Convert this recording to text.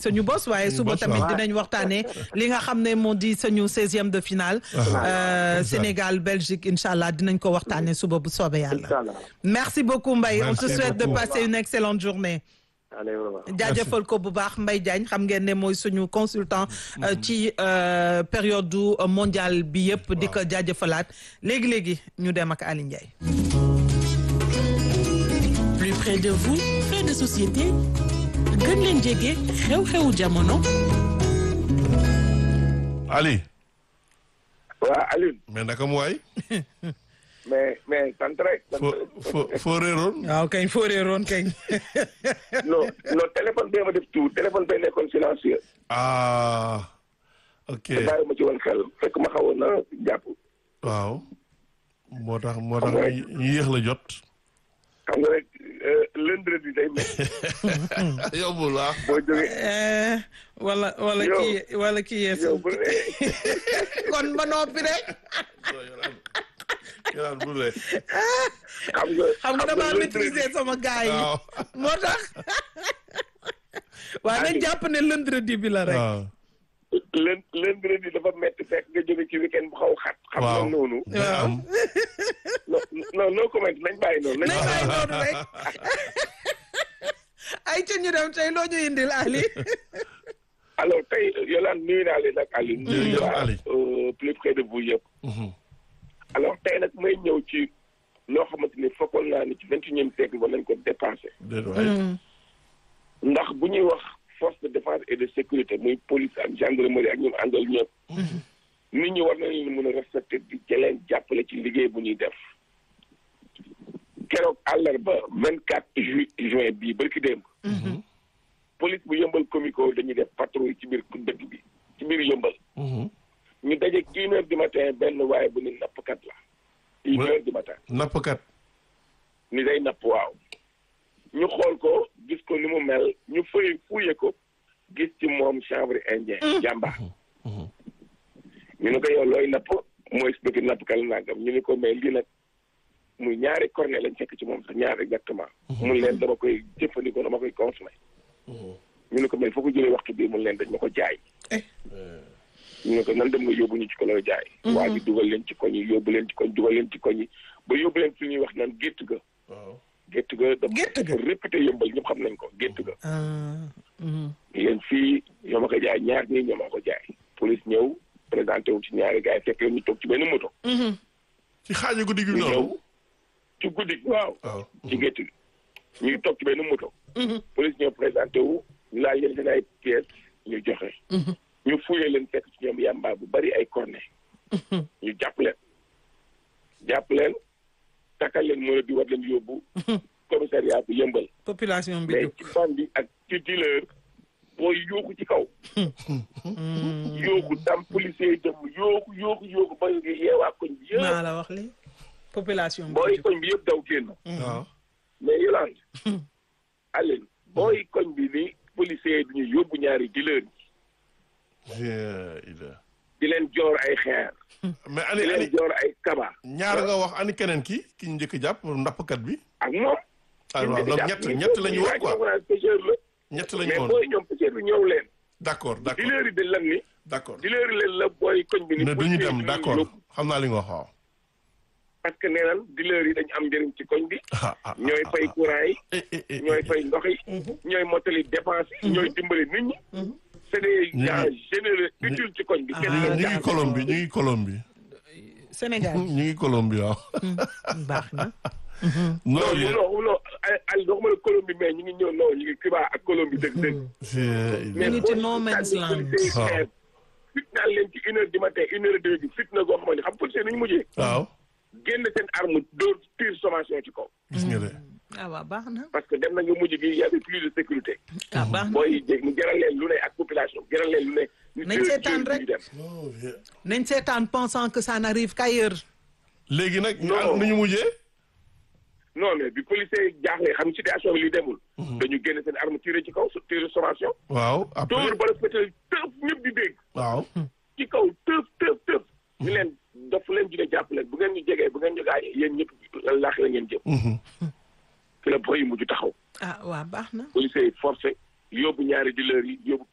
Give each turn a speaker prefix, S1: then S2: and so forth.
S1: suñu bos waaye suba
S2: bos,
S1: tamit
S2: waaw.
S1: dinañ waxtaanee li nga xam ne moo di suñu seizième de finale. Euh, Sénégal Belgique incha allah dinañ ko waxtaanee suba bu soobee yàlla.
S3: incha allah
S1: merci beaucoup Mbaye on te
S2: Merci
S1: souhaite de
S2: beaucoup.
S1: passer une excellente journée.
S3: allez au revoir.
S1: jaajëfal ko bu baax Mbaye Diagne xam ngeen ne mooy suñu consultant euh, ci euh, période du euh, mondial bi yëpp di ko jaajëfalaat léegi léegi ñu dem ak Aly Ndiaye.
S4: plus près de vous faits de société gën leen jege xew-xewu jamono
S2: Ali
S3: waa Alioune
S2: mais naka mu waay
S3: mais mais sant rek. sant
S2: foo
S3: rek.
S2: foo foo réeroon
S1: waaw kañ foo réeroon kañ.
S3: non non téléphone bee ma def tout téléphone bee nekkoon silencieux.
S2: ah ok
S3: te bàyyi ma ci woon xel fekk ma xawoon na jàpp.
S2: waaw moo tax moo tax
S3: Xam nga rek.
S2: ñu ñu yéex la jot
S3: xam nga rek lundi day métti
S2: yombul ah
S3: boo jógee
S1: Eh, wala wala
S3: Yow.
S1: kii wala kii
S3: yow
S1: yeesu
S3: bu dee
S1: kon ba noppi rek
S2: yolaan bu le
S3: xam nga.
S1: xam nga damaa
S3: lundi-
S1: maîtriser sama gars yi
S2: waaw
S1: moo tax waaw nañ jàpp ne lundi bi la rek.
S2: waaw
S3: lën lundi dafa métti fekk nga jóge ci weekend bu xaw xat. xam
S2: waaw
S3: nga noonu.
S2: day am
S3: non non no comment nañ bàyyi noonu.
S1: nañ
S3: nañ
S1: bàyyi noonu rek ay ca ñu dem tey loo ñu indil Ali.
S3: alors tey Yolande nuyu naa leen ak Aliou. nuyu
S2: Jërëjëf
S3: waa
S2: Ali.
S3: euh, plus près de vous yëpp.
S2: Mhm.
S3: alors tey nag may ñëw ci loo xamante ni fokkoon naa ni ci vingt et unième siècle war nañ ko dépassé.
S2: déet waay
S3: ndax bu ñuy wax force de défense et de sécurité muy police ak gendarmerie ak ñoom àndal ñëpp. nit ñi war nañu mën a respecté di jëleen jàppale ci liggéey bu ñuy def. keroog àllarba vingt quatre ju juin bii barki démb. police bu yëmbal comico dañuy def patrouille ci biir dëkk bi ci biir yëmbal.
S2: Mhm.
S3: ñu daje une heure du matin benn waaye bu ni nappkat la. une
S2: Ouais.
S3: heure du matin.
S2: nappkat
S3: ni day napp waaw ñu xool ko gis ko ni mu mel ñu fëy fuye ko gis ci moom chanvre indien jàmbaar ñu ne ko yow looy napp mooy expliqué nappkal nangam ñu ne ko mais lii nag muy ñaari cornet lañ fekk ci moom sax ñaar exactement mun leen dama koy jëfandikoo dama koy consommé ñu ne ko mais foo ko jëlee waxtu bii mun leen dañ ma ko jaay ñu ne ko nan dem nga yóbbu ñu ci ko lay jaay waa ji dugal leen ci koñ yi yóbbu leen ci koñ dugal leen ci koñ yi ba yóbbu leen fi ñuy wax naan gétt ga
S2: waaw
S3: gétt ga dafa
S1: Gétt ga.
S3: dafa réputé yëmbal ñëpp xam nañ ko gétt ga
S1: Ah, mhm.
S3: yéen fii ñoo ma ko jaay ñaar ñii ñoo ma ko jaay police ñëw présenté wu ci ñaari gars yi fekk leen ñu toog ci benn moto
S1: Mhm.
S2: ci xaaju guddi gi
S3: ñu
S2: noonu
S3: ñëw ci guddi gi waaw
S2: waaw
S3: ci gétt gi ñu ngi toog ci benn moto
S1: Mhm.
S3: police ñëw présenté wu ñu laaj leen seen ay pièces ñu joxe ñu fuyee leen fekk ci ñoom yàmbaa bu bari ay cornet ñu jàpp leen jàpp leen takkal leen mën a di war leen yóbbu commissariat bu yëmbal
S1: population bi
S3: mais
S1: jóg.
S3: ci bandi ak ci dealer booy yooku ci kaw yooku tam policier yi dem yooku yooku yooku ba yeewaa koñ bi
S1: maa
S3: yëpp
S1: la wax li population bi
S3: booy
S1: jóg.
S3: koñ bi yëpp daw génn
S2: waaw
S3: mais Yolande Aline booy koñ bi ni policier yi duñu yóbbu ñaari dealer yi
S2: Yeah, ila
S3: di leen joor ay xeer
S2: mais
S3: di
S2: ani
S3: leen
S2: ani
S3: joor ay kaba
S2: ñaar nga wax ani keneen ki ki ñu njëkk jàpp nappkat bi
S3: ak moom
S2: ah waaw donc ñett ñett la ñu wax quoi
S3: quoi pêcheur la
S2: ñett la ñu
S3: mais
S2: woon
S3: booy ñoom pêcheur bi ñëw leen
S2: d'accord d'accord
S3: dealer yi dañ lan ni
S2: d'accord
S3: dealer yi leen la booy koñ bi ni
S2: ne duñu
S3: policier yi
S2: dem
S3: duñu
S2: d'accord
S3: yóbbu.
S2: xam naa li nga wax waaw
S3: parce que nee nan dealer yi dañu am njëriñ ci koñ bi
S2: ah ah
S3: ñooy
S2: ah,
S3: fay
S2: ah.
S3: courant yi
S2: Eh, eh, eh,
S3: ñooy
S2: eh,
S3: fay ndox yi ñooy mottali dépense yi ñooy dimbali nit ñi c'est des
S2: Ñu ngi-
S3: gens généreux utiles ci koñ bi
S2: ñu
S3: kenn
S2: ngi-
S3: leen
S2: ñu ngi
S3: jaaxal.
S2: Colombie ñu ngi Colombie
S1: Sénégal
S2: ñu ngi Colombie waaw
S1: baax na.
S2: non
S3: non
S2: yéen-
S3: non non ay ay waxuma la Colombie mais ñu ngi ñëw non ñu ngi Cuba ak Colombie dëgg dëgg
S2: c'est-
S1: ñu ngi ci
S3: boo
S1: no man's
S3: sànni
S1: land.
S3: policiers yi
S2: Waaw.
S3: xeer, fitnaal leen ci une heure du matin une heure et demie bi fitna goo xamante ni xam policier nu ñu mujjee
S2: waaw
S3: génn seen arme dóor tir sommation ci kaw
S2: gis nga de
S1: ah waaw baax na.
S3: parce que dem nañu mujj gi y avait plus de sécurité
S1: ah baax na.
S3: booy jég mu jaral leen lu ne ak population jaral leen lu ne ñu
S1: Nañ
S3: jël-
S1: seetaan
S3: jël
S1: rek.
S3: ñu dem.
S2: Oh, yeah.
S1: nañ seetaan pensant que ça n'arrive qu'ailleurs.
S2: léegi nag ñu
S3: Non.
S2: am nu ñu mujjee
S3: non mais bi policier yi jaaxlee xam situation bi li demul dañu génn seen arme tiré ci kaw tiré sommation
S2: waaw après
S3: dóor ba la fétal tëf ñëpp di dégg
S2: waaw
S3: ci kaw tëf tëf tëf ñu leen dof leen dina jàpp leen bu ngeen ñu jegee bu ngeen ñu gaañee yéen ñëpp laax la ngeen jëm
S2: Mhm.
S3: fi la boy yi mujj taxaw
S1: ah waaw baax na.
S3: policier yi forcé yóbbu ñaari dealers yi yóbbu